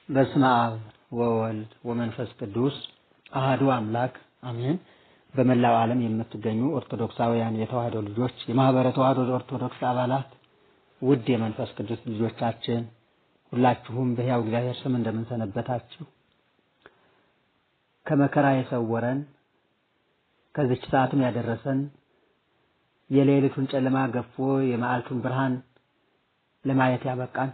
በስመ አብ ወወልድ ወመንፈስ ቅዱስ አህዱ አምላክ አሜን። በመላው ዓለም የምትገኙ ኦርቶዶክሳውያን የተዋህዶ ልጆች፣ የማህበረ ተዋህዶ ኦርቶዶክስ አባላት፣ ውድ የመንፈስ ቅዱስ ልጆቻችን ሁላችሁም በሕያው እግዚአብሔር ስም እንደምንሰነበታችሁ ከመከራ የሰወረን ከዚች ሰዓትም ያደረሰን የሌሊቱን ጨለማ ገፎ የመዓልቱን ብርሃን ለማየት ያበቃን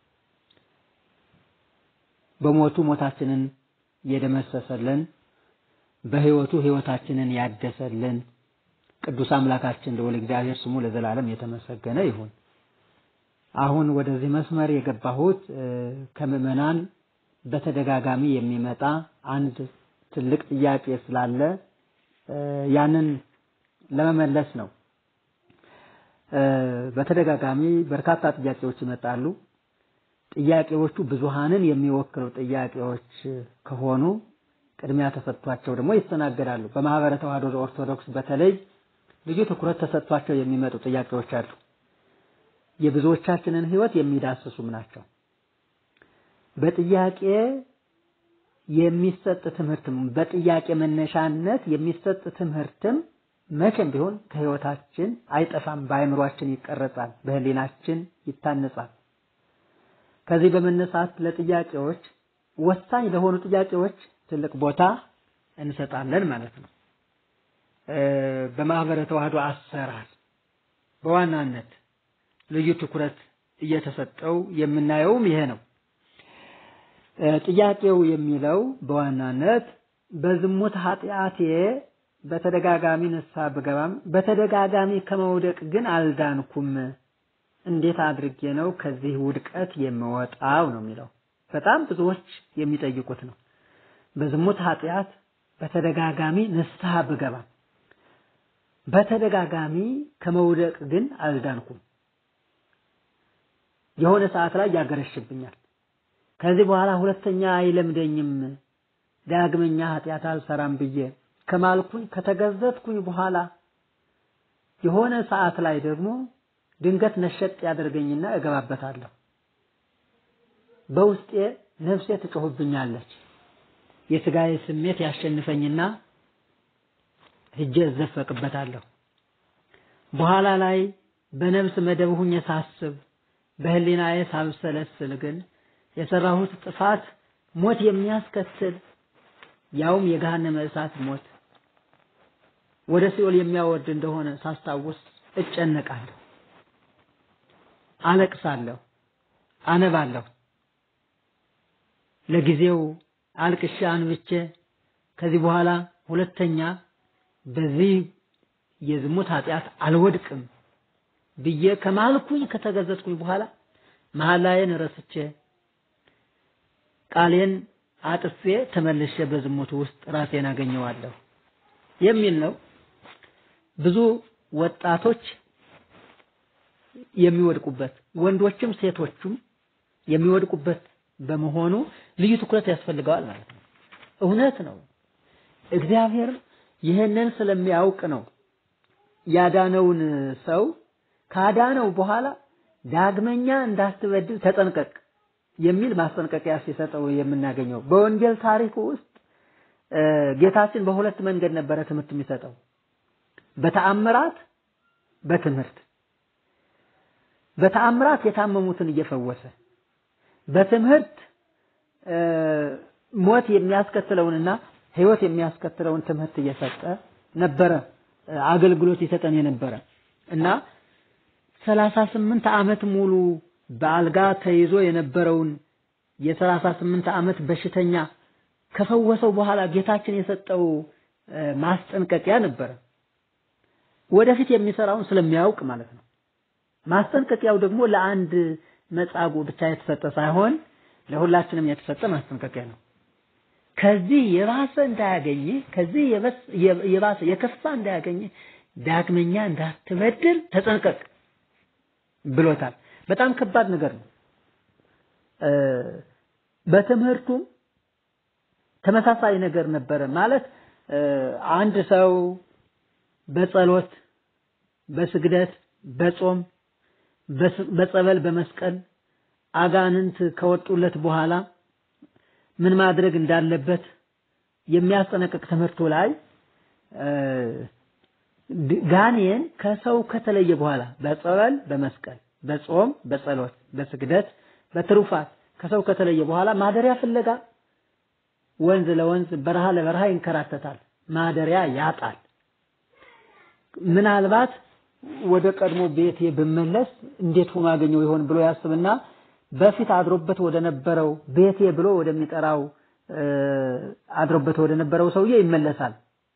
በሞቱ ሞታችንን የደመሰሰልን በሕይወቱ ሕይወታችንን ያደሰልን ቅዱስ አምላካችን ልዑል እግዚአብሔር ስሙ ለዘላለም የተመሰገነ ይሁን። አሁን ወደዚህ መስመር የገባሁት ከምዕመናን በተደጋጋሚ የሚመጣ አንድ ትልቅ ጥያቄ ስላለ ያንን ለመመለስ ነው። በተደጋጋሚ በርካታ ጥያቄዎች ይመጣሉ። ጥያቄዎቹ ብዙሃንን የሚወክሉ ጥያቄዎች ከሆኑ ቅድሚያ ተሰጥቷቸው ደግሞ ይስተናገዳሉ። በማህበረ ተዋህዶ ኦርቶዶክስ በተለይ ልዩ ትኩረት ተሰጥቷቸው የሚመጡ ጥያቄዎች አሉ። የብዙዎቻችንን ሕይወት የሚዳስሱም ናቸው። በጥያቄ የሚሰጥ ትምህርትም በጥያቄ መነሻነት የሚሰጥ ትምህርትም መቼም ቢሆን ከሕይወታችን አይጠፋም፣ በአእምሯችን ይቀረጻል፣ በሕሊናችን ይታነጻል። ከዚህ በመነሳት ለጥያቄዎች ወሳኝ ለሆኑ ጥያቄዎች ትልቅ ቦታ እንሰጣለን ማለት ነው። በማህበረ ተዋህዶ አሰራር በዋናነት ልዩ ትኩረት እየተሰጠው የምናየውም ይሄ ነው። ጥያቄው የሚለው በዋናነት በዝሙት ኃጢአቴ በተደጋጋሚ ንስሐ ብገባም በተደጋጋሚ ከመውደቅ ግን አልዳንኩም። እንዴት አድርጌ ነው ከዚህ ውድቀት የምወጣው ነው የሚለው። በጣም ብዙዎች የሚጠይቁት ነው። በዝሙት ኃጢአት በተደጋጋሚ ንስሐ ብገባም በተደጋጋሚ ከመውደቅ ግን አልዳንኩም። የሆነ ሰዓት ላይ ያገረሽብኛል። ከዚህ በኋላ ሁለተኛ አይለምደኝም፣ ዳግመኛ ኃጢአት አልሰራም ብዬ ከማልኩኝ ከተገዘትኩኝ በኋላ የሆነ ሰዓት ላይ ደግሞ ድንገት ነሸጥ ያደርገኝና እገባበታለሁ። በውስጤ ነፍሴ ትጮህብኛለች። የስጋዬ ስሜት ያሸንፈኝና ሂጄ እዘፈቅበታለሁ። በኋላ ላይ በነፍስ መደብ ሁኜ ሳስብ በህሊናዬ ሳብሰለስል ግን የሰራሁት ጥፋት ሞት የሚያስከትል ያውም የገሃነመ እሳት ሞት ወደ ሲኦል የሚያወርድ እንደሆነ ሳስታውስ እጨነቃለሁ፣ አለቅሳለሁ፣ አነባለሁ። ለጊዜው አልቅሼ አንብቼ ከዚህ በኋላ ሁለተኛ በዚህ የዝሙት ኃጢአት አልወድቅም ብዬ ከማልኩኝ ከተገዘትኩኝ በኋላ መሐላዬን ረስቼ ቃሌን አጥፌ ተመልሼ በዝሙት ውስጥ ራሴን አገኘዋለሁ የሚል ነው። ብዙ ወጣቶች የሚወድቁበት ወንዶችም ሴቶችም የሚወድቁበት በመሆኑ ልዩ ትኩረት ያስፈልገዋል ማለት ነው። እውነት ነው። እግዚአብሔር ይህንን ስለሚያውቅ ነው ያዳነውን ሰው ካዳነው በኋላ ዳግመኛ እንዳትበድል ተጠንቀቅ የሚል ማስጠንቀቂያ ሲሰጠው የምናገኘው። በወንጌል ታሪክ ውስጥ ጌታችን በሁለት መንገድ ነበረ ትምህርት የሚሰጠው፣ በተአምራት፣ በትምህርት። በተአምራት የታመሙትን እየፈወሰ በትምህርት ሞት የሚያስከትለውንና ሕይወት የሚያስከትለውን ትምህርት እየሰጠ ነበረ አገልግሎት ይሰጠን የነበረ እና ሰላሳ ስምንት ዓመት ሙሉ በአልጋ ተይዞ የነበረውን የሰላሳ ስምንት ዓመት በሽተኛ ከፈወሰው በኋላ ጌታችን የሰጠው ማስጠንቀቂያ ነበረ። ወደፊት የሚሰራውን ስለሚያውቅ ማለት ነው። ማስጠንቀቂያው ደግሞ ለአንድ መጻጉዕ ብቻ የተሰጠ ሳይሆን ለሁላችንም የተሰጠ ማስጠንቀቂያ ነው። ከዚህ የባሰ እንዳያገኝ ከዚህ የባሰ የከፋ እንዳያገኝ ዳግመኛ እንዳትበድል ተጠንቀቅ ብሎታል። በጣም ከባድ ነገር ነው። በትምህርቱም ተመሳሳይ ነገር ነበረ። ማለት አንድ ሰው በጸሎት፣ በስግደት፣ በጾም፣ በጸበል፣ በመስቀል አጋንንት ከወጡለት በኋላ ምን ማድረግ እንዳለበት የሚያስጠነቅቅ ትምህርቱ ላይ ጋኔን ከሰው ከተለየ በኋላ በጸበል፣ በመስቀል፣ በጾም፣ በጸሎት፣ በስግደት፣ በትሩፋት ከሰው ከተለየ በኋላ ማደሪያ ፍለጋ ወንዝ ለወንዝ በረሃ ለበረሃ ይንከራተታል። ማደሪያ ያጣል። ምናልባት ወደ ቀድሞ ቤቴ ብመለስ እንዴት ሆኖ አገኘው ይሆን ብሎ ያስብና በፊት አድሮበት ወደ ነበረው ቤቴ ብሎ ወደሚጠራው አድሮበት ወደ ነበረው ሰውዬ ይመለሳል።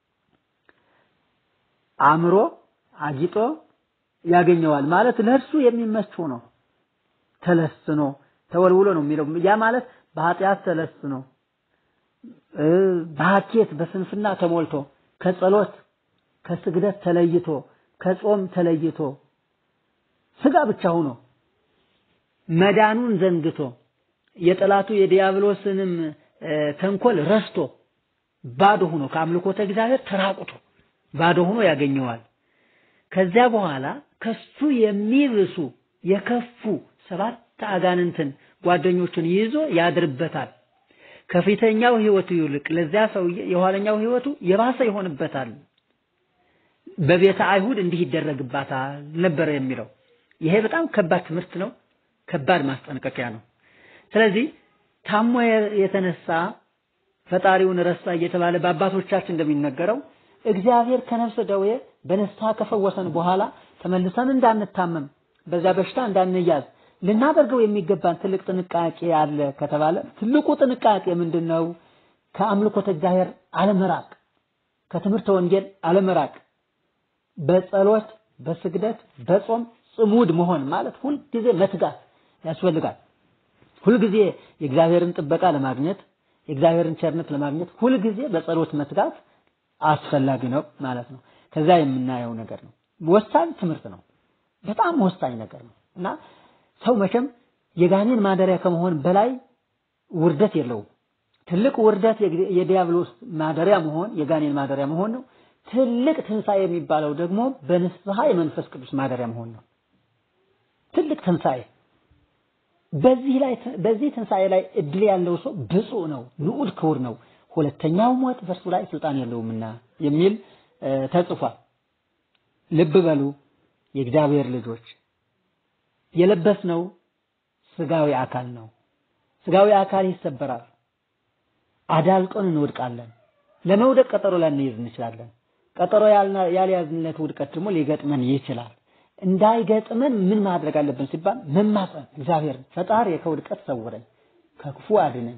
አምሮ አጊጦ ያገኘዋል ማለት ለእርሱ የሚመች ሆኖ ተለስኖ ተወልውሎ ነው የሚለው። ያ ማለት በኃጢአት ተለስኖ በሐኬት በስንፍና ተሞልቶ ከጸሎት ከስግደት ተለይቶ ከጾም ተለይቶ ስጋ ብቻ ሆኖ መዳኑን ዘንግቶ የጠላቱ የዲያብሎስንም ተንኮል ረስቶ ባዶ ሆኖ ከአምልኮተ እግዚአብሔር ተራቁቶ ባዶ ሆኖ ያገኘዋል። ከዚያ በኋላ ከሱ የሚብሱ የከፉ ሰባት አጋንንትን ጓደኞቹን ይዞ ያድርበታል። ከፊተኛው ህይወቱ ይልቅ ለዚያ ሰውዬ የኋለኛው ህይወቱ የባሰ ይሆንበታል። በቤተ አይሁድ እንዲህ ይደረግባታል ነበረ የሚለው። ይሄ በጣም ከባድ ትምህርት ነው፣ ከባድ ማስጠንቀቂያ ነው። ስለዚህ ታሞ የተነሳ ፈጣሪውን ረሳ እየተባለ በአባቶቻችን እንደሚነገረው እግዚአብሔር ከነፍስ ደዌ በንስሐ ከፈወሰን በኋላ ተመልሰን እንዳንታመም በዚያ በሽታ እንዳንያዝ ልናደርገው የሚገባን ትልቅ ጥንቃቄ አለ ከተባለ ትልቁ ጥንቃቄ ምንድን ነው? ከአምልኮተ እግዚአብሔር አለመራቅ፣ ከትምህርተ ወንጌል አለመራቅ፣ በጸሎት በስግደት በጾም ጽሙድ መሆን ማለት ሁልጊዜ መትጋት ያስፈልጋል። ሁልጊዜ የእግዚአብሔርን ጥበቃ ለማግኘት የእግዚአብሔርን ቸርነት ለማግኘት ሁልጊዜ በጸሎት መትጋት አስፈላጊ ነው ማለት ነው። ከዛ የምናየው ነገር ነው። ወሳኝ ትምህርት ነው። በጣም ወሳኝ ነገር ነው እና ሰው መቼም የጋኔን ማደሪያ ከመሆን በላይ ውርደት የለውም። ትልቅ ውርደት የዲያብሎስ ማደሪያ መሆን የጋኔን ማደሪያ መሆን ነው። ትልቅ ትንሣኤ የሚባለው ደግሞ በንስሐ የመንፈስ ቅዱስ ማደሪያ መሆን ነው። ትልቅ ትንሣኤ በዚህ ላይ በዚህ ትንሣኤ ላይ እድል ያለው ሰው ብፁዕ ነው፣ ንዑድ ክቡር ነው። ሁለተኛው ሞት በእርሱ ላይ ስልጣን የለውምና የሚል ተጽፏል። ልብ በሉ የእግዚአብሔር ልጆች የለበስነው ስጋዊ አካል ነው። ስጋዊ አካል ይሰበራል። አዳልጦን እንወድቃለን። ለመውደቅ ቀጠሮ ላንይዝ እንችላለን። ቀጠሮ ያልያዝንለት ውድቀት ደግሞ ሊገጥመን ይችላል። እንዳይገጥመን ምን ማድረግ አለብን ሲባል መማፀን፣ እግዚአብሔርን ፈጣሪ ከውድቀት ሰውረኝ፣ ከክፉ አድነኝ፣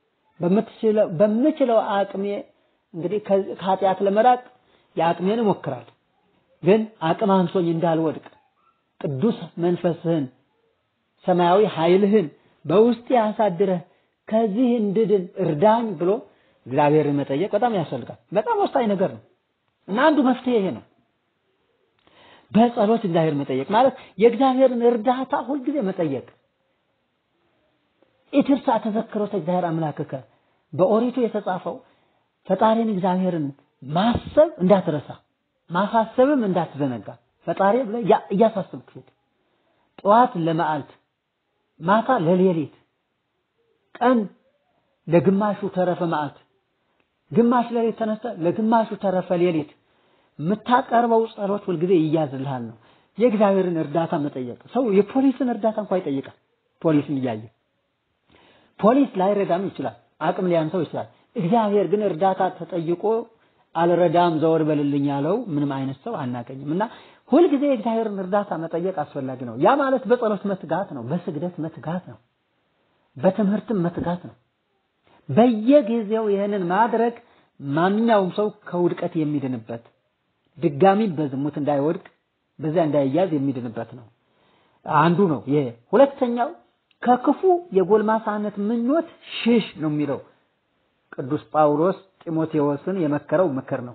በምችለው አቅሜ እንግዲህ ከኃጢአት ለመራቅ የአቅሜን እሞክራለሁ። ግን አቅም አንሶኝ እንዳልወድቅ ቅዱስ መንፈስህን ሰማያዊ ኃይልህን በውስጤ አሳድረህ ከዚህ እንድድን እርዳኝ ብሎ እግዚአብሔርን መጠየቅ በጣም ያስፈልጋል። በጣም ወሳኝ ነገር ነው እና አንዱ መፍትሄ ይሄ ነው። በጸሎት እግዚአብሔር መጠየቅ ማለት የእግዚአብሔርን እርዳታ ሁልጊዜ መጠየቅ። ኢትርሳ ተዘክሮተ እግዚአብሔር አምላክከ በኦሪቱ የተጻፈው ፈጣሪን እግዚአብሔርን ማሰብ እንዳትረሳ ማሳሰብም እንዳትዘነጋ ፈጣሪ ብለህ እያሳሰብክ ሂድ። ጠዋት ለመዓልት ማታ ለሌሊት ቀን ለግማሹ ተረፈ መዓልት ግማሽ ሌሊት ተነስተ ለግማሹ ተረፈ ሌሊት የምታቀርበው ጸሎት ሁልጊዜ ይያዝልሃል ነው። የእግዚአብሔርን እርዳታ መጠየቅ ሰው የፖሊስን እርዳታ እንኳን ይጠይቃል። ፖሊስን እያየ ፖሊስ ላይረዳም ይችላል፣ አቅም ሊያንሰው ይችላል። እግዚአብሔር ግን እርዳታ ተጠይቆ አልረዳም ዘወር በልልኝ ያለው ምንም አይነት ሰው አናገኝም እና ሁልጊዜ የእግዚአብሔርን እርዳታ መጠየቅ አስፈላጊ ነው። ያ ማለት በጸሎት መትጋት ነው፣ በስግደት መትጋት ነው፣ በትምህርትም መትጋት ነው። በየጊዜው ይህንን ማድረግ ማንኛውም ሰው ከውድቀት የሚድንበት ድጋሚ በዝሙት እንዳይወድቅ በዚያ እንዳይያዝ የሚድንበት ነው። አንዱ ነው ይሄ። ሁለተኛው ከክፉ የጎልማሳነት ምኞት ሽሽ ነው የሚለው ቅዱስ ጳውሎስ ጢሞቴዎስን የመከረው ምክር ነው።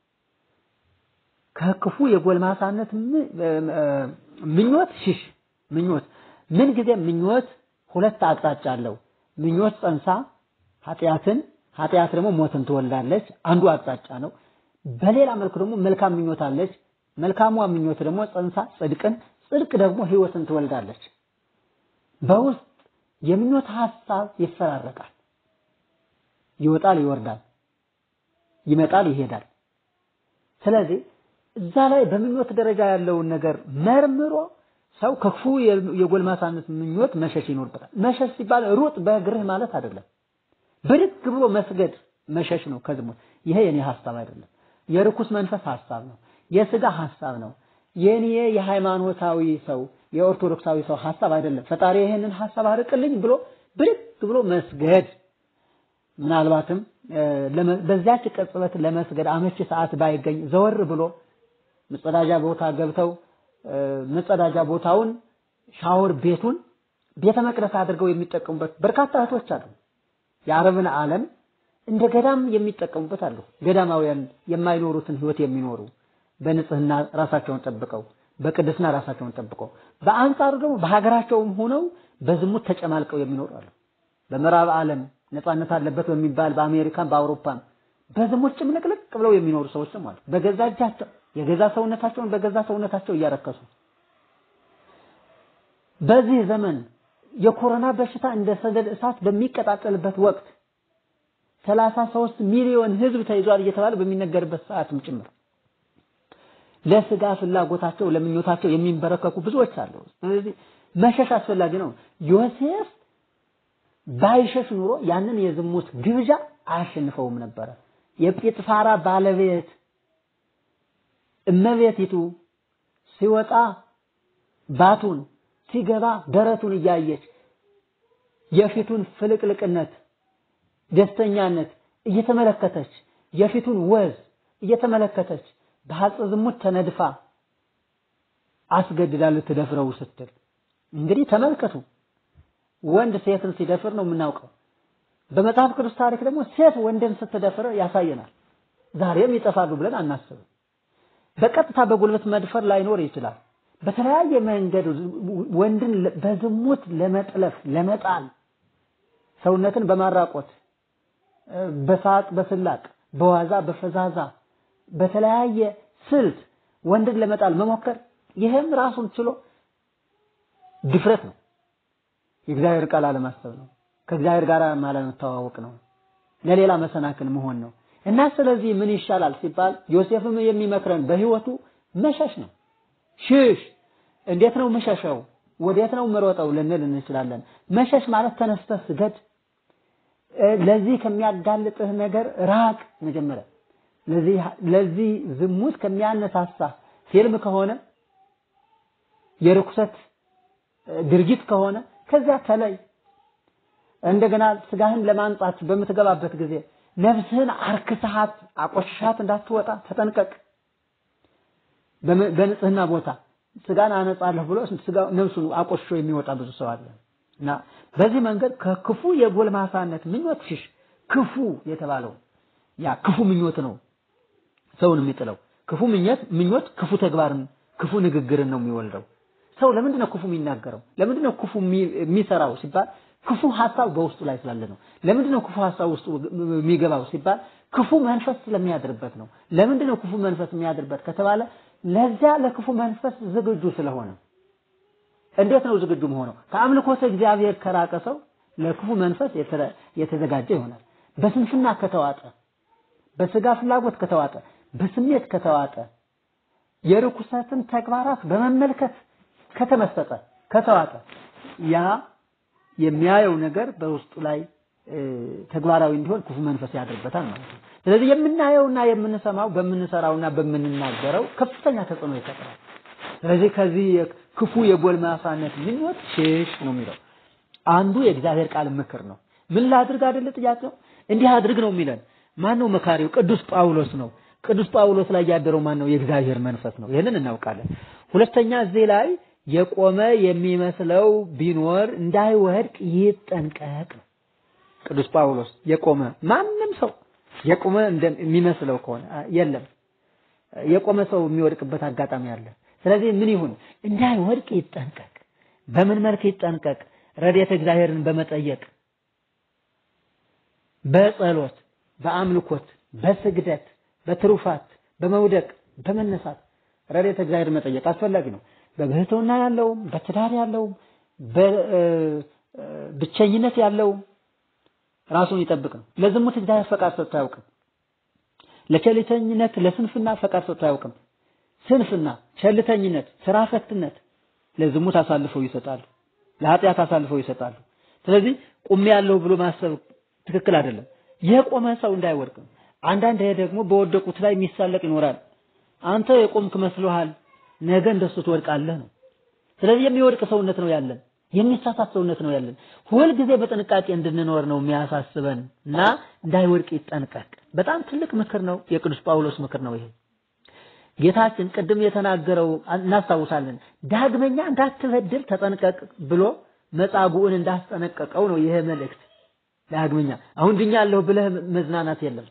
ከክፉ የጎልማሳነት ምኞት ሽሽ። ምኞት ምን ጊዜ ምኞት ሁለት አቅጣጫ አለው። ምኞት ጸንሳ ኃጢአትን፣ ኃጢአት ደግሞ ሞትን ትወልዳለች። አንዱ አቅጣጫ ነው። በሌላ መልኩ ደግሞ መልካም ምኞት አለች። መልካሟ ምኞት ደግሞ ጸንሳ ጽድቅን፣ ጽድቅ ደግሞ ህይወትን ትወልዳለች። በውስጥ የምኞት ሐሳብ ይፈራረቃል። ይወጣል፣ ይወርዳል፣ ይመጣል፣ ይሄዳል። ስለዚህ እዛ ላይ በምኞት ደረጃ ያለውን ነገር መርምሮ ሰው ከክፉ የጎልማሳነት ምኞት መሸሽ ይኖርበታል። መሸሽ ሲባል ሩጥ በእግርህ ማለት አይደለም። ብድግ ብሎ መስገድ መሸሽ ነው ከዝሙት። ይሄ የኔ ሐሳብ አይደለም። የርኩስ መንፈስ ሐሳብ ነው። የስጋ ሐሳብ ነው። የኔ የሃይማኖታዊ ሰው የኦርቶዶክሳዊ ሰው ሐሳብ አይደለም። ፈጣሪ ይሄንን ሐሳብ አርቅልኝ ብሎ ብድግ ብሎ መስገድ ምናልባትም በዚያች ቅጽበት ለመስገድ አመቺ ሰዓት ባይገኝ ዘወር ብሎ መጸዳጃ ቦታ ገብተው መጸዳጃ ቦታውን ሻወር ቤቱን ቤተ መቅደስ አድርገው የሚጠቀሙበት በርካታ እህቶች አሉ። የአረብን ዓለም እንደ ገዳም የሚጠቀሙበት አሉ። ገዳማውያን የማይኖሩትን ህይወት የሚኖሩ በንጽህና ራሳቸውን ጠብቀው በቅድስና ራሳቸውን ጠብቀው፣ በአንጻሩ ደግሞ በሀገራቸውም ሆነው በዝሙት ተጨማልቀው የሚኖሩ አሉ። በምዕራብ ዓለም ነፃነት አለበት በሚባል በአሜሪካን በአውሮፓም በዝሙት ጭምልቅልቅ ብለው የሚኖሩ ሰዎችም አሉ። በገዛ እጃቸው የገዛ ሰውነታቸውን በገዛ ሰውነታቸው እያረከሱ በዚህ ዘመን የኮሮና በሽታ እንደ ሰደድ እሳት በሚቀጣጠልበት ወቅት ሰላሳ ሦስት ሚሊዮን ህዝብ ተይዟል እየተባለ በሚነገርበት ሰዓትም ጭምር ለስጋ ፍላጎታቸው ለምኞታቸው የሚንበረከኩ ብዙዎች አሉ። ስለዚህ መሸሽ አስፈላጊ ነው። ዮሴፍ ባይሸሽ ኑሮ ያንን የዝሙት ግብዣ አያሸንፈውም ነበረ። የጲጥፋራ ባለቤት እመቤቲቱ ሲወጣ ባቱን ሲገባ ደረቱን እያየች የፊቱን ፍልቅልቅነት ደስተኛነት እየተመለከተች የፊቱን ወዝ እየተመለከተች በሐፀ ዝሙት ተነድፋ አስገድዳ ልትደፍረው ስትል እንግዲህ ተመልከቱ። ወንድ ሴትን ሲደፍር ነው የምናውቀው። በመጽሐፍ ቅዱስ ታሪክ ደግሞ ሴት ወንድን ስትደፍር ያሳየናል። ዛሬም ይጠፋሉ ብለን አናስብም። በቀጥታ በጉልበት መድፈር ላይኖር ይችላል። በተለያየ መንገድ ወንድን በዝሙት ለመጥለፍ ለመጣል ሰውነትን በማራቆት በሳቅ በስላቅ በዋዛ በፈዛዛ በተለያየ ስልት ወንድን ለመጣል መሞከር ይህም ራሱን ችሎ ድፍረት ነው። የእግዚአብሔር ቃል አለማሰብ ነው። ከእግዚአብሔር ጋር አለመተዋወቅ ነው። ለሌላ መሰናክል መሆን ነው። እና ስለዚህ ምን ይሻላል ሲባል ዮሴፍም የሚመክረን በህይወቱ መሸሽ ነው። ሽሽ። እንዴት ነው ምሸሸው? ወዴት ነው ምሮጠው ልንል እንችላለን። መሸሽ ማለት ተነስተህ ስገድ፣ ለዚህ ከሚያጋልጥህ ነገር ራቅ። መጀመሪያ ለዚህ ለዚህ ዝሙት ከሚያነሳሳ ፊልም ከሆነ የርኩሰት ድርጊት ከሆነ ከዚያ ተለይ። እንደገና ስጋህን ለማንጻት በምትገባበት ጊዜ ነፍስህን አርክሰሃት አቆሽሻት እንዳትወጣ ተጠንቀቅ። በንጽህና ቦታ ስጋን አነጻለሁ ብሎ ስጋ ነፍሱን አቆሽሾ የሚወጣ ብዙ ሰው አለ እና በዚህ መንገድ ከክፉ የጎልማሳነት ምኞት ሽሽ። ክፉ የተባለው ያ ክፉ ምኞት ነው ሰውን የሚጥለው። ክፉ ምኞት ምኞት ክፉ ተግባርን ክፉ ንግግርን ነው የሚወልደው። ሰው ለምንድን ነው ክፉ የሚናገረው? ለምንድን ነው ክፉ የሚሰራው ሲባል ክፉ ሐሳብ በውስጡ ላይ ስላለ ነው። ለምንድን ነው ክፉ ሐሳብ ውስጡ የሚገባው ሲባል ክፉ መንፈስ ስለሚያድርበት ነው። ለምንድን ነው ክፉ መንፈስ የሚያድርበት ከተባለ ለዚያ ለክፉ መንፈስ ዝግጁ ስለሆነ። እንዴት ነው ዝግጁ መሆነው? ከአምልኮተ እግዚአብሔር ከራቀ ሰው ለክፉ መንፈስ የተዘጋጀ ይሆናል። በስንፍና ከተዋጠ፣ በስጋ ፍላጎት ከተዋጠ፣ በስሜት ከተዋጠ፣ የርኩሰትን ተግባራት በመመልከት ከተመሰጠ፣ ከተዋጠ ያ የሚያየው ነገር በውስጡ ላይ ተግባራዊ እንዲሆን ክፉ መንፈስ ያድርበታል ማለት ነው። ስለዚህ የምናየውና የምንሰማው በምንሰራውና በምንናገረው ከፍተኛ ተጽዕኖ ይፈጥራል። ስለዚህ ከዚህ ክፉ የጎልማሳነት ምኞት ሽሽ ነው የሚለው አንዱ የእግዚአብሔር ቃል ምክር ነው። ምን ላድርግ አይደለ ጥያቄው? እንዲህ አድርግ ነው የሚለን። ማን ነው መካሪው? ቅዱስ ጳውሎስ ነው። ቅዱስ ጳውሎስ ላይ ያደረው ማን ነው? የእግዚአብሔር መንፈስ ነው። ይህንን እናውቃለን። ሁለተኛ እዚህ ላይ የቆመ የሚመስለው ቢኖር እንዳይወድቅ ይጠንቀቅ ነው። ቅዱስ ጳውሎስ የቆመ ማንም ሰው የቆመ እንደሚመስለው ከሆነ የለም፣ የቆመ ሰው የሚወድቅበት አጋጣሚ አለ። ስለዚህ ምን ይሁን? እንዳይወድቅ ይጠንቀቅ። በምን መልክ ይጠንቀቅ? ረድኤተ እግዚአብሔርን በመጠየቅ በጸሎት፣ በአምልኮት፣ በስግደት፣ በትሩፋት፣ በመውደቅ፣ በመነሳት ረድኤተ እግዚአብሔር መጠየቅ አስፈላጊ ነው። በብህትውና ያለውም በትዳር ያለውም በብቸኝነት ያለውም ራሱን ይጠብቅ ነው። ለዝሙት እግዚአብሔር ፈቃድ ሰጥቶ አያውቅም። ለቸልተኝነት፣ ለስንፍና ፈቃድ ሰጥቶ አያውቅም። ስንፍና፣ ቸልተኝነት፣ ስራ ፈትነት ለዝሙት አሳልፈው ይሰጣሉ፣ ለኃጢአት አሳልፈው ይሰጣሉ። ስለዚህ ቁሜ ያለው ብሎ ማሰብ ትክክል አይደለም። የቆመ ሰው እንዳይወድቅ ነው። አንዳንድ ይሄ ደግሞ በወደቁት ላይ የሚሳለቅ ይኖራል። አንተ የቆምክ መስሎሃል፣ ነገ እንደሱ ትወድቃለህ ነው። ስለዚህ የሚወድቅ ሰውነት ነው ያለን፣ የሚሳሳት ሰውነት ነው ያለን። ሁልጊዜ በጥንቃቄ እንድንኖር ነው የሚያሳስበን እና እንዳይወድቅ ይጠንቀቅ። በጣም ትልቅ ምክር ነው፣ የቅዱስ ጳውሎስ ምክር ነው ይሄ። ጌታችን ቅድም የተናገረው እናስታውሳለን። ዳግመኛ እንዳትበድል ተጠንቀቅ ብሎ መጻጉዕን እንዳስጠነቀቀው ነው ይሄ መልእክት። ዳግመኛ አሁን ድኛለሁ ብለህ መዝናናት የለም።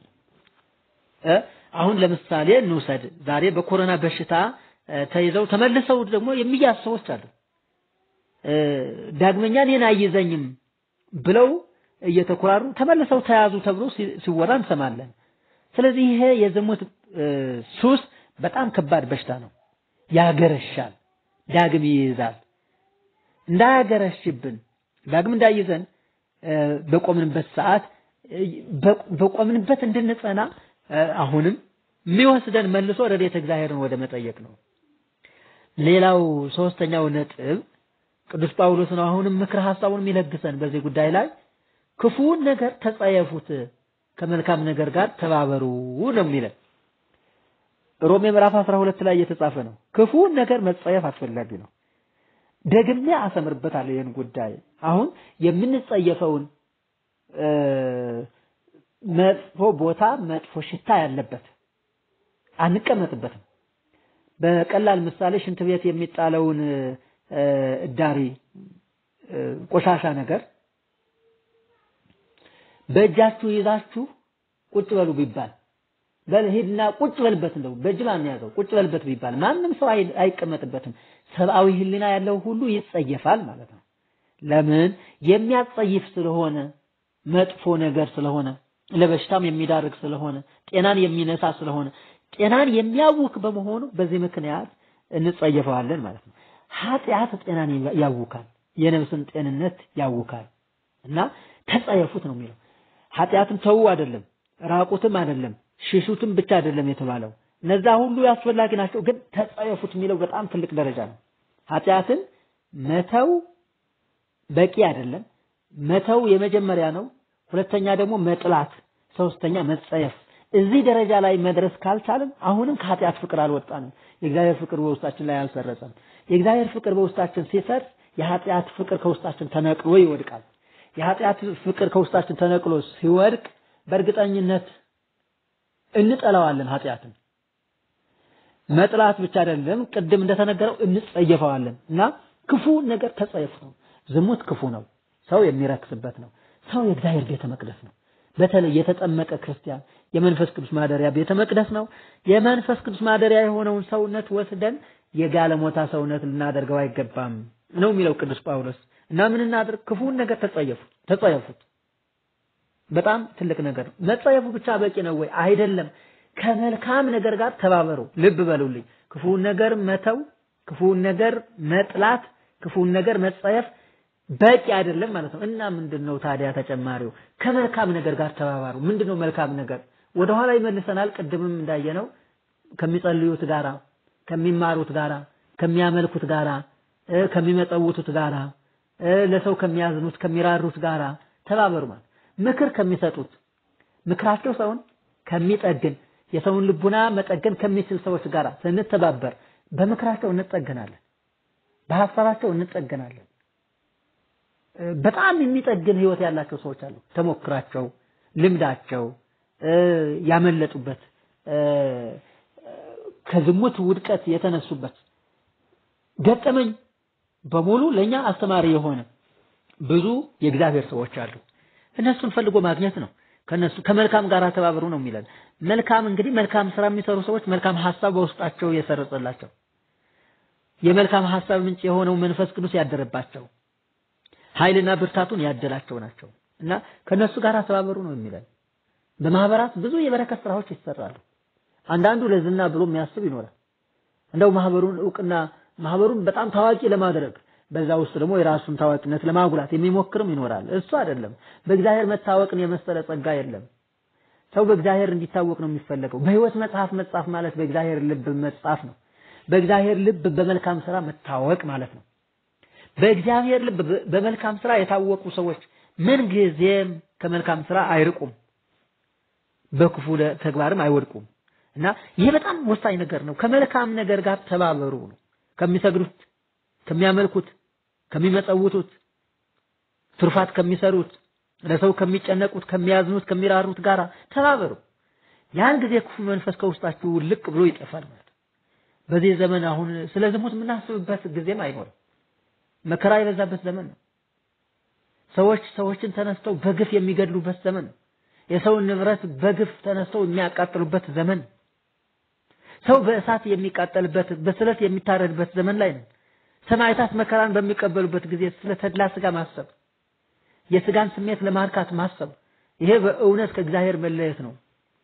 አሁን ለምሳሌ እንውሰድ። ዛሬ በኮሮና በሽታ ተይዘው ተመልሰው ደግሞ የሚያዝ ሰዎች አሉ። ዳግመኛ እኔን አይዘኝም ብለው እየተኮራሩ ተመልሰው ተያዙ ተብሎ ሲወራ እንሰማለን። ስለዚህ ይሄ የዝሙት ሱስ በጣም ከባድ በሽታ ነው። ያገረሻል፣ ዳግም ይይዛል። እንዳያገረሽብን ዳግም እንዳይዘን በቆምንበት ሰዓት በቆምንበት እንድንጸና አሁንም የሚወስደን መልሶ ረድኤተ እግዚአብሔርን ወደ መጠየቅ ነው። ሌላው ሶስተኛው ነጥብ ቅዱስ ጳውሎስ ነው። አሁንም ምክር ሐሳቡን የሚለግሰን በዚህ ጉዳይ ላይ ክፉውን ነገር ተጸየፉት፣ ከመልካም ነገር ጋር ተባበሩ ነው የሚለን። ሮሜ ምዕራፍ 12 ላይ የተጻፈ ነው። ክፉውን ነገር መጸየፍ አስፈላጊ ነው። ደግሜ አሰምርበታለሁ ይህን ጉዳይ አሁን የምንጸየፈውን መጥፎ ቦታ መጥፎ ሽታ ያለበት አንቀመጥበትም። በቀላል ምሳሌ ሽንት ቤት የሚጣለውን እዳሪ ቆሻሻ ነገር በእጃችሁ ይዛችሁ ቁጭ በሉ ቢባል በል ሂድና ቁጭ በልበት እንደው በእጅ ማን ያዘው ቁጭ በልበት ቢባል ማንም ሰው አይቀመጥበትም። ሰብአዊ ሕሊና ያለው ሁሉ ይጸየፋል ማለት ነው። ለምን? የሚያጸይፍ ስለሆነ መጥፎ ነገር ስለሆነ ለበሽታም የሚዳርግ ስለሆነ ጤናን የሚነሳ ስለሆነ ጤናን የሚያውክ በመሆኑ በዚህ ምክንያት እንጸየፈዋለን ማለት ነው። ኃጢአት ጤናን ያውካል፣ የነፍስን ጤንነት ያውካል እና ተጸየፉት ነው የሚለው። ኃጢአትም ተዉ አይደለም፣ ራቁትም አይደለም፣ ሽሹትም ብቻ አይደለም የተባለው። እነዛ ሁሉ አስፈላጊ ናቸው፣ ግን ተጸየፉት የሚለው በጣም ትልቅ ደረጃ ነው። ኃጢአትን መተው በቂ አይደለም። መተው የመጀመሪያ ነው። ሁለተኛ ደግሞ መጥላት፣ ሶስተኛ መጸየፍ። እዚህ ደረጃ ላይ መድረስ ካልቻልን አሁንም ከኃጢአት ፍቅር አልወጣንም። የእግዚአብሔር ፍቅር በውስጣችን ላይ አልሰረጸም። የእግዚአብሔር ፍቅር በውስጣችን ሲሰርጽ የኃጢአት ፍቅር ከውስጣችን ተነቅሎ ይወድቃል። የኃጢአት ፍቅር ከውስጣችን ተነቅሎ ሲወድቅ በእርግጠኝነት እንጠላዋለን። ኃጢአትን መጥላት ብቻ አይደለም፣ ቅድም እንደተነገረው እንጸየፈዋለን እና ክፉ ነገር ተጸየፉ ነው። ዝሙት ክፉ ነው። ሰው የሚረክስበት ነው። ሰው የእግዚአብሔር ቤተ መቅደስ ነው። በተለይ የተጠመቀ ክርስቲያን የመንፈስ ቅዱስ ማደሪያ ቤተ መቅደስ ነው። የመንፈስ ቅዱስ ማደሪያ የሆነውን ሰውነት ወስደን የጋለሞታ ሰውነት ልናደርገው አይገባም ነው የሚለው ቅዱስ ጳውሎስ። እና ምን እናድርግ? ክፉን ነገር ተጸየፉ ተጸየፉት። በጣም ትልቅ ነገር ነው። መጸየፉ ብቻ በቂ ነው ወይ? አይደለም። ከመልካም ነገር ጋር ተባበሩ። ልብ በሉልኝ። ክፉን ነገር መተው፣ ክፉን ነገር መጥላት፣ ክፉን ነገር መጸየፍ በቂ አይደለም ማለት ነው። እና ምንድነው ታዲያ ተጨማሪው? ከመልካም ነገር ጋር ተባባሩ። ምንድነው መልካም ነገር? ወደኋላ ይመልሰናል። ቅድምም እንዳየነው ከሚጸልዩት ጋራ፣ ከሚማሩት ጋራ፣ ከሚያመልኩት ጋራ፣ ከሚመጸውቱት ጋራ፣ ለሰው ከሚያዝኑት ከሚራሩት ጋራ ተባበሩ ማለት ምክር ከሚሰጡት ምክራቸው ሰውን ከሚጠግን የሰውን ልቡና መጠገን ከሚችል ሰዎች ጋር ስንተባበር በምክራቸው እንጠገናለን፣ በሀሳባቸው እንጠገናለን። በጣም የሚጠግን ህይወት ያላቸው ሰዎች አሉ። ተሞክራቸው፣ ልምዳቸው ያመለጡበት ከዝሙት ውድቀት የተነሱበት ገጠመኝ በሙሉ ለኛ አስተማሪ የሆነ ብዙ የእግዚአብሔር ሰዎች አሉ። እነሱን ፈልጎ ማግኘት ነው። ከነሱ ከመልካም ጋር ተባበሩ ነው የሚለን። መልካም እንግዲህ መልካም ስራ የሚሰሩ ሰዎች መልካም ሐሳብ በውስጣቸው የሰረጸላቸው የመልካም ሐሳብ ምንጭ የሆነው መንፈስ ቅዱስ ያደረባቸው ኃይልና ብርታቱን ያደላቸው ናቸው እና ከነሱ ጋር ተባበሩ ነው የሚለን። በማህበራት ብዙ የበረከት ስራዎች ይሰራሉ። አንዳንዱ ለዝና ብሎ የሚያስብ ይኖራል። እንደው ማህበሩን እውቅና ማህበሩን በጣም ታዋቂ ለማድረግ በዛ ውስጥ ደግሞ የራሱን ታዋቂነት ለማጉላት የሚሞክርም ይኖራል። እሱ አይደለም። በእግዚአብሔር መታወቅን የመሰለ ጸጋ የለም። ሰው በእግዚአብሔር እንዲታወቅ ነው የሚፈለገው። በሕይወት መጽሐፍ መጻፍ ማለት በእግዚአብሔር ልብ መጻፍ ነው። በእግዚአብሔር ልብ በመልካም ስራ መታወቅ ማለት ነው። በእግዚአብሔር ልብ በመልካም ስራ የታወቁ ሰዎች ምን ጊዜም ከመልካም ስራ አይርቁም፣ በክፉ ተግባርም አይወድቁም። እና ይሄ በጣም ወሳኝ ነገር ነው። ከመልካም ነገር ጋር ተባበሩ ነው። ከሚሰግዱት፣ ከሚያመልኩት፣ ከሚመጸውቱት፣ ትሩፋት ከሚሰሩት፣ ለሰው ከሚጨነቁት፣ ከሚያዝኑት፣ ከሚራሩት ጋር ተባበሩ። ያን ጊዜ ክፉ መንፈስ ከውስጣችሁ ልቅ ብሎ ይጠፋል ማለት በዚህ ዘመን አሁን ስለ ዝሙት የምናስብበት ጊዜም አይኖርም። መከራ የበዛበት ዘመን ነው። ሰዎች ሰዎችን ተነስተው በግፍ የሚገድሉበት ዘመን ነው። የሰውን ንብረት በግፍ ተነስተው የሚያቃጥሉበት ዘመን ነው። ሰው በእሳት የሚቃጠልበት በስለት የሚታረድበት ዘመን ላይ ነው። ሰማዕታት መከራን በሚቀበሉበት ጊዜ ስለ ተድላ ስጋ ማሰብ፣ የስጋን ስሜት ለማርካት ማሰብ፣ ይሄ በእውነት ከእግዚአብሔር መለየት ነው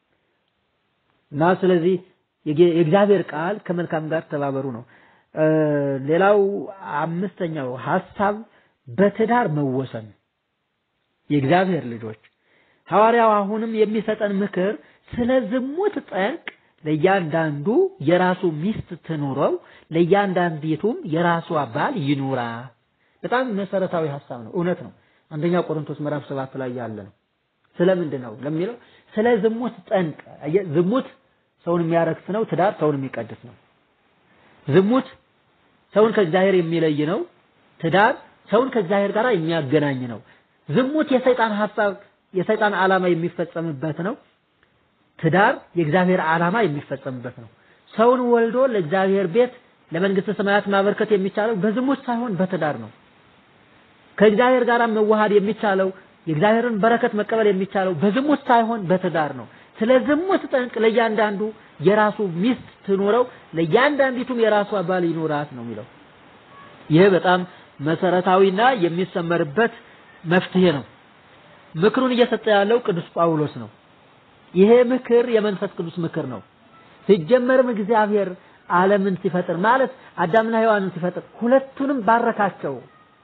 እና ስለዚህ የእግዚአብሔር ቃል ከመልካም ጋር ተባበሩ ነው። ሌላው አምስተኛው ሐሳብ በትዳር መወሰን የእግዚአብሔር ልጆች ሐዋርያው አሁንም የሚሰጠን ምክር ስለ ዝሙት ጠንቅ ለእያንዳንዱ የራሱ ሚስት ትኑረው፣ ለእያንዳንዲቱም የራሷ ባል ይኑራ። በጣም መሰረታዊ ሐሳብ ነው። እውነት ነው። አንደኛ ቆሮንቶስ ምዕራፍ ሰባት ላይ ያለ ነው። ስለምንድን ነው ለሚለው ስለ ዝሙት ጠንቅ። ዝሙት ሰውን የሚያረክስ ነው። ትዳር ሰውን የሚቀድስ ነው። ዝሙት ሰውን ከእግዚአብሔር የሚለይ ነው። ትዳር ሰውን ከእግዚአብሔር ጋር የሚያገናኝ ነው። ዝሙት የሰይጣን ሐሳብ የሰይጣን ዓላማ የሚፈጸምበት ነው። ትዳር የእግዚአብሔር ዓላማ የሚፈጸምበት ነው። ሰውን ወልዶ ለእግዚአብሔር ቤት ለመንግስተ ሰማያት ማበርከት የሚቻለው በዝሙት ሳይሆን በትዳር ነው። ከእግዚአብሔር ጋር መዋሃድ የሚቻለው የእግዚአብሔርን በረከት መቀበል የሚቻለው በዝሙት ሳይሆን በትዳር ነው። ስለ ዝሙት ጠንቅ ለእያንዳንዱ የራሱ ሚስት ትኑረው፣ ለእያንዳንዲቱም የራሷ ባል ይኑራት ነው የሚለው። ይህ በጣም መሰረታዊና የሚሰመርበት መፍትሄ ነው። ምክሩን እየሰጠ ያለው ቅዱስ ጳውሎስ ነው። ይሄ ምክር የመንፈስ ቅዱስ ምክር ነው። ሲጀመርም እግዚአብሔር ዓለምን ሲፈጥር ማለት አዳምና ሔዋንን ሲፈጥር ሁለቱንም ባረካቸው፣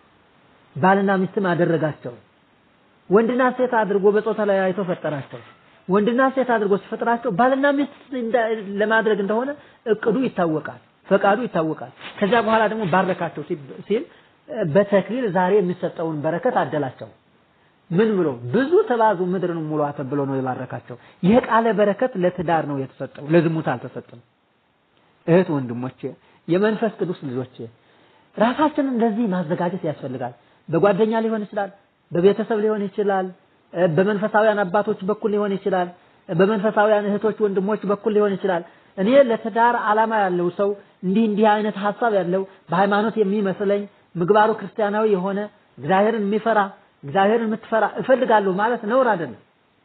ባልና ሚስትም አደረጋቸው። ወንድና ሴት አድርጎ በጾታ ላይ አይቶ ፈጠራቸው። ወንድና ሴት አድርጎ ሲፈጥራቸው ባልና ሚስት ለማድረግ እንደሆነ እቅዱ ይታወቃል፣ ፈቃዱ ይታወቃል። ከዚያ በኋላ ደግሞ ባረካቸው ሲል በተክሊል ዛሬ የሚሰጠውን በረከት አደላቸው። ምን ብሎ ብዙ ተባዙ ምድርን ሙሏት ብሎ ነው የባረካቸው። ይህ ቃለ በረከት ለትዳር ነው የተሰጠው፣ ለዝሙት አልተሰጠም። እህት ወንድሞቼ፣ የመንፈስ ቅዱስ ልጆቼ ራሳችንን እንደዚህ ማዘጋጀት ያስፈልጋል። በጓደኛ ሊሆን ይችላል፣ በቤተሰብ ሊሆን ይችላል፣ በመንፈሳውያን አባቶች በኩል ሊሆን ይችላል፣ በመንፈሳውያን እህቶች ወንድሞች በኩል ሊሆን ይችላል። እኔ ለትዳር ዓላማ ያለው ሰው እንዲህ እንዲህ አይነት ሐሳብ ያለው በሃይማኖት የሚመስለኝ ምግባሩ ክርስቲያናዊ የሆነ እግዚአብሔርን የሚፈራ እግዚአብሔርን የምትፈራ እፈልጋለሁ ማለት ነውር አይደለም።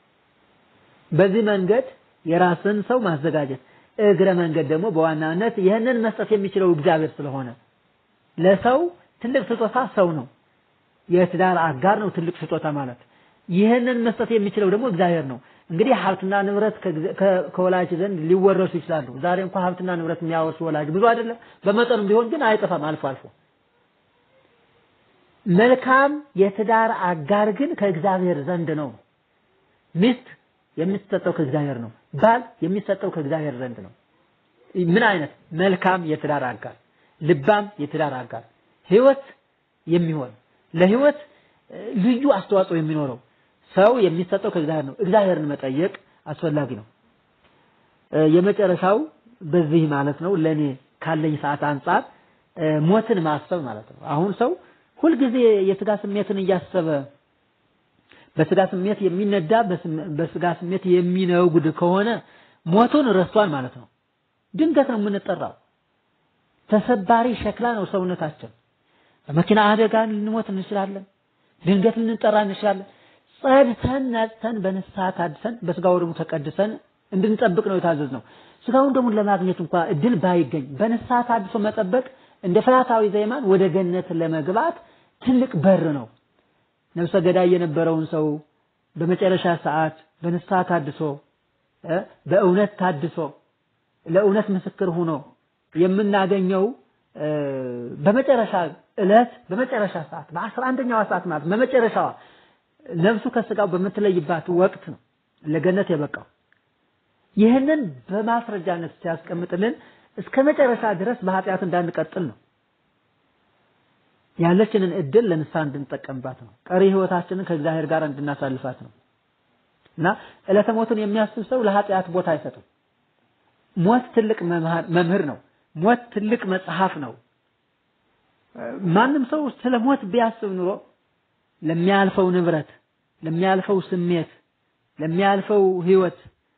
በዚህ መንገድ የራስን ሰው ማዘጋጀት እግረ መንገድ ደግሞ በዋናነት ይህንን መስጠት የሚችለው እግዚአብሔር ስለሆነ ለሰው ትልቅ ስጦታ ሰው ነው። የትዳር አጋር ነው ትልቅ ስጦታ ማለት። ይህንን መስጠት የሚችለው ደግሞ እግዚአብሔር ነው። እንግዲህ ሀብትና ንብረት ከወላጅ ዘንድ ሊወረሱ ይችላሉ። ዛሬ እንኳን ሀብትና ንብረት የሚያወርሱ ወላጅ ብዙ አይደለም፣ በመጠኑም ቢሆን ግን አይጠፋም አልፎ አልፎ። መልካም የትዳር አጋር ግን ከእግዚአብሔር ዘንድ ነው። ሚስት የሚሰጠው ከእግዚአብሔር ነው። ባል የሚሰጠው ከእግዚአብሔር ዘንድ ነው። ምን አይነት መልካም የትዳር አጋር፣ ልባም የትዳር አጋር፣ ህይወት የሚሆን ለህይወት ልዩ አስተዋጽኦ የሚኖረው ሰው የሚሰጠው ከእግዚአብሔር ነው። እግዚአብሔርን መጠየቅ አስፈላጊ ነው። የመጨረሻው በዚህ ማለት ነው ለኔ ካለኝ ሰዓት አንጻር ሞትን ማሰብ ማለት ነው። አሁን ሰው ሁልጊዜ የስጋ ስሜትን እያሰበ በስጋ ስሜት የሚነዳ በስጋ ስሜት የሚነጉድ ከሆነ ሞቱን ረስቷል ማለት ነው። ድንገት ነው የምንጠራው። ተሰባሪ ሸክላ ነው ሰውነታችን። በመኪና አደጋ ልንሞት እንችላለን። ድንገት ልንጠራ እንችላለን። ጸድተን ነጽተን በንስሐ ታድሰን በስጋው ደግሞ ተቀድሰን እንድንጠብቅ ነው የታዘዝነው። ስጋውን ደግሞ ለማግኘት እንኳ እድል ባይገኝ በንስሐ ታድሶ መጠበቅ እንደ ፈያታዊ ዘይማን ወደ ገነት ለመግባት ትልቅ በር ነው። ነፍሰ ገዳይ የነበረውን ሰው በመጨረሻ ሰዓት በንስሐ ታድሶ በእውነት ታድሶ ለእውነት ምስክር ሆኖ የምናገኘው በመጨረሻ ዕለት በመጨረሻ ሰዓት በአስራ አንደኛዋ ሰዓት ማለት በመጨረሻዋ ነፍሱ ከስጋው በምትለይባት ወቅት ነው ለገነት የበቃው። ይህንን በማስረጃነት ሲያስቀምጥልን እስከ መጨረሻ ድረስ በኃጢአት እንዳንቀጥል ነው። ያለችንን እድል ለንስሐ እንድንጠቀምባት ነው። ቀሪ ህይወታችንን ከእግዚአብሔር ጋር እንድናሳልፋት ነው እና ዕለተ ሞትን የሚያስብ ሰው ለኃጢአት ቦታ አይሰጥም። ሞት ትልቅ መምህር ነው። ሞት ትልቅ መጽሐፍ ነው። ማንም ሰው ስለ ሞት ቢያስብ ኑሮ ለሚያልፈው ንብረት፣ ለሚያልፈው ስሜት፣ ለሚያልፈው ህይወት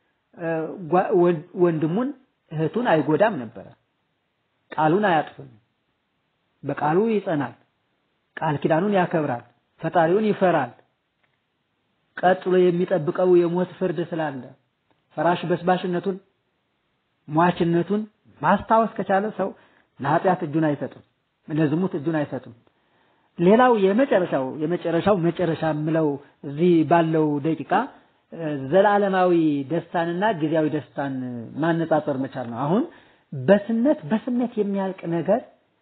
ወንድሙን እህቱን አይጎዳም ነበረ። ቃሉን አያጥፍም። በቃሉ ይጸናል። ቃል ኪዳኑን ያከብራል። ፈጣሪውን ይፈራል። ቀጥሎ የሚጠብቀው የሞት ፍርድ ስላለ ፈራሽ በስባሽነቱን ሟችነቱን ማስታወስ ከቻለ ሰው ለኃጢአት እጁን አይሰጥም፣ ለዝሙት እጁን አይሰጥም። ሌላው የመጨረሻው የመጨረሻው መጨረሻ የምለው እዚህ ባለው ደቂቃ ዘላለማዊ ደስታንና ጊዜያዊ ደስታን ማነጻጸር መቻል ነው። አሁን በስነት በስሜት የሚያልቅ ነገር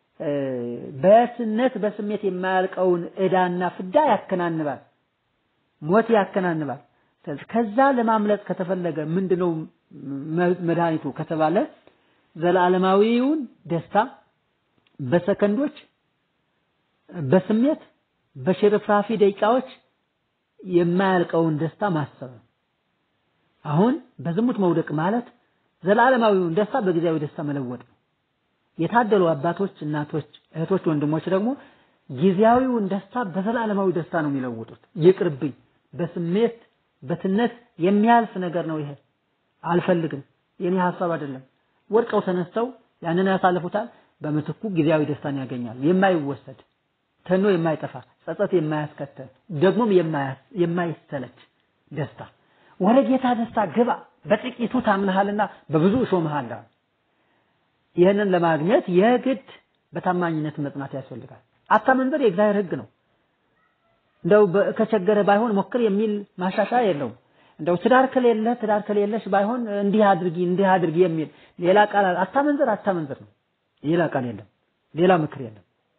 በስነት በስሜት የማያልቀውን ዕዳና ፍዳ ያከናንባል፣ ሞት ያከናንባል። ከዛ ለማምለጥ ከተፈለገ ምንድነው መድኃኒቱ ከተባለ ዘላለማዊውን ደስታ በሰከንዶች በስሜት በሽርፍራፊ ደቂቃዎች የማያልቀውን ደስታ ማሰብ ነው። አሁን በዝሙት መውደቅ ማለት ዘላለማዊውን ደስታ በጊዜያዊ ደስታ መለወጥ ነው። የታደሉ አባቶች፣ እናቶች፣ እህቶች፣ ወንድሞች ደግሞ ጊዜያዊውን ደስታ በዘላለማዊ ደስታ ነው የሚለውጡት። ይቅርብኝ፣ በስሜት በትነት የሚያልፍ ነገር ነው ይሄ አልፈልግም፣ የኔ ሀሳብ አይደለም። ወድቀው ተነስተው ያንን ያሳልፉታል። በምትኩ ጊዜያዊ ደስታን ያገኛሉ። የማይወሰድ ተኖ የማይጠፋ ጸጸት የማያስከተል ደግሞም የማይሰለች ደስታ። ወደ ጌታ ደስታ ግባ፣ በጥቂቱ ታምነሃልና በብዙ እሾምሃለሁ። ይህንን ለማግኘት የግድ በታማኝነት መጽናት ያስፈልጋል። አታመንዝር የእግዚአብሔር ሕግ ነው። እንደው ከቸገረ ባይሆን ሞክር የሚል ማሻሻያ የለውም። እንደው ትዳር ከሌለ ትዳር ከሌለሽ ባይሆን እንዲህ አድርጊ እንዲህ አድርጊ የሚል ሌላ ቃል አታመንዝር አታመንዝር ነው። ሌላ ቃል የለም፣ ሌላ ምክር የለም።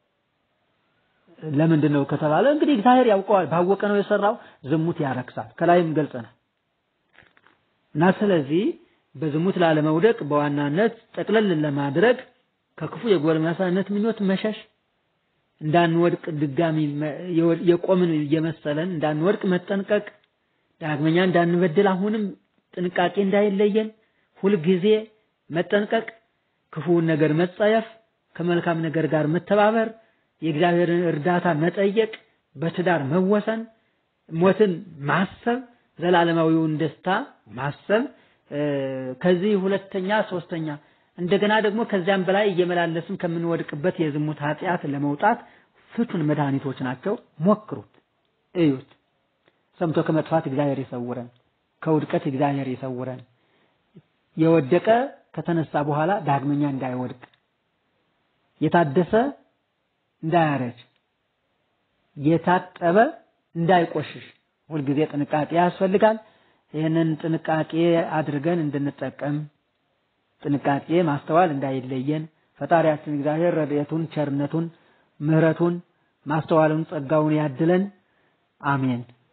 ለምንድን ነው ከተባለ እንግዲህ እግዚአብሔር ያውቀዋል። ባወቀ ነው የሰራው። ዝሙት ያረክሳል፣ ከላይም ገልጸናል። እና ስለዚህ በዝሙት ላለመውደቅ በዋናነት ጠቅለል ለማድረግ ከክፉ የጎልማሳነት ምኞት መሸሽ፣ እንዳንወድቅ ድጋሚ የቆምን እየመሰለን እንዳንወድቅ መጠንቀቅ፣ ዳግመኛ እንዳንበድል አሁንም ጥንቃቄ እንዳይለየን ሁልጊዜ መጠንቀቅ፣ ክፉውን ነገር መጸየፍ፣ ከመልካም ነገር ጋር መተባበር፣ የእግዚአብሔርን እርዳታ መጠየቅ፣ በትዳር መወሰን፣ ሞትን ማሰብ፣ ዘላለማዊውን ደስታ ማሰብ ከዚህ ሁለተኛ ሶስተኛ እንደገና ደግሞ ከዚያም በላይ እየመላለስን ከምንወድቅበት የዝሙት ኃጢአት ለመውጣት ፍቱን መድኃኒቶች ናቸው። ሞክሩት፣ እዩት። ሰምቶ ከመጥፋት እግዚአብሔር ይሰውረን፣ ከውድቀት እግዚአብሔር ይሰውረን። የወደቀ ከተነሳ በኋላ ዳግመኛ እንዳይወድቅ፣ የታደሰ እንዳያረጅ፣ የታጠበ እንዳይቆሽሽ ሁልጊዜ ጥንቃቄ ያስፈልጋል። ይህንን ጥንቃቄ አድርገን እንድንጠቀም ጥንቃቄ ማስተዋል እንዳይለየን ፈጣሪያችን እግዚአብሔር ረድኤቱን፣ ቸርነቱን፣ ምሕረቱን፣ ማስተዋሉን፣ ጸጋውን ያድለን። አሜን።